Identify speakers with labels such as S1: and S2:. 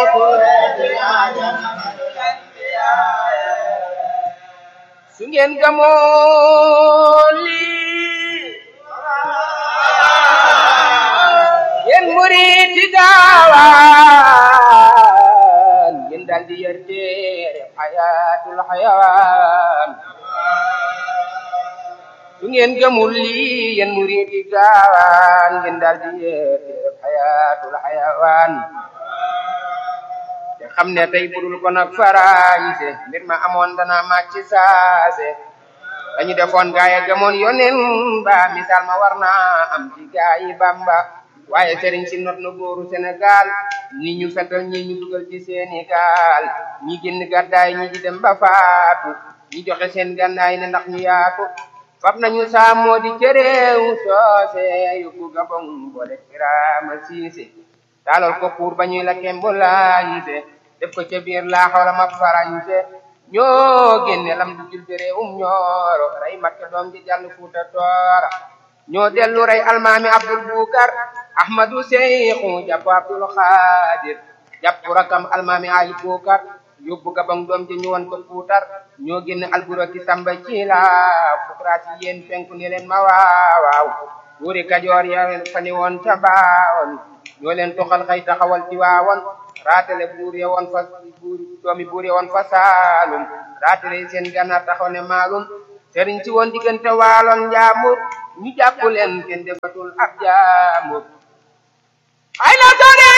S1: su ngeen gamoo lii yéen murid yi gaawaan ngeen daal di yar téere xayaatul xayawaan su ngeen gëmul lii yéen murid yi gaawaan ngeen daal di yar téere xayaatul xayawaan te xam ne tey budul ko nag farañse mbir ma amoon dana màcc saase dañu defoon gaaya gëmoon yonen ba misaal ma war naa am ci gaayi Bamba waaye sëriñ si not na góoru Sénégal ni ñu fetal ñi ñu dugal ci seeni gaal ñi génn gàddaay ñi di dem ba faatu ñi joxe seen gànnaay ne ndax ñu yaatu fab nañu saamoo di cëréew soose yóbbu Gabon boole Birama Siise taalal ko pour ba ñuy la kembulaayise def ko ca biir laa xawla ma farañse ñoo génne lam du jul bi réewum ñooro rey makke doom ji jàll fuuta toora ñoo dellu rey almaami abdul bukar ahmadu seyxu jàpp abdul xaadir jàpp rakam almaami ali bukar yóbbu gabang doom ji ñu won ko puutar ñoo génne alburaki samba ci la fukraasi yéen penku ni leen ma waawaaw buuri kajoor ya fa ni woon ca baawoon ñoo leen toxal xëy taxawal ci waawoon raatale buur ya woon fa buur doomi buur ya woon fa saalum raatale seen gànnaar taxaw ne maalum sëriñ si woon diggante waaloon njaamur ñu jàpp leen kenn defatul ab jaamur ay la sore